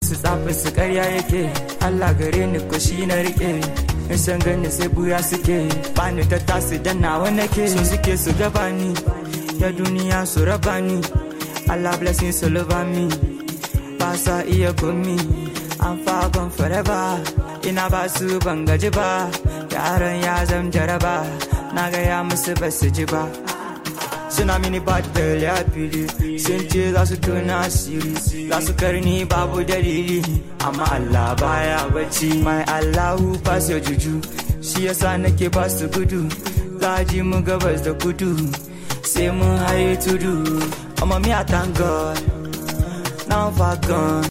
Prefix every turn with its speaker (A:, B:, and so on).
A: su tsafi su karya yake Allah gare ni ko shi na rike in san gani sai buya suke bani ta tasu dan nawa nake so suke su gaba ni ya duniya su raba ni Allah blessing su love me ba sa iya gumi an fagon forever ina ba su ban gaji ba yaran ya zam jaraba na gaya musu ba su ji ba suna mini bad girl ya fili sun ce za su tona asiri za su karni babu dalili amma Allah baya bacci mai Allahu pass your juju shi yasa nake ba su gudu za ji mu gabas da kudu sai mun haye tudu amma me I thank God now I'm far gone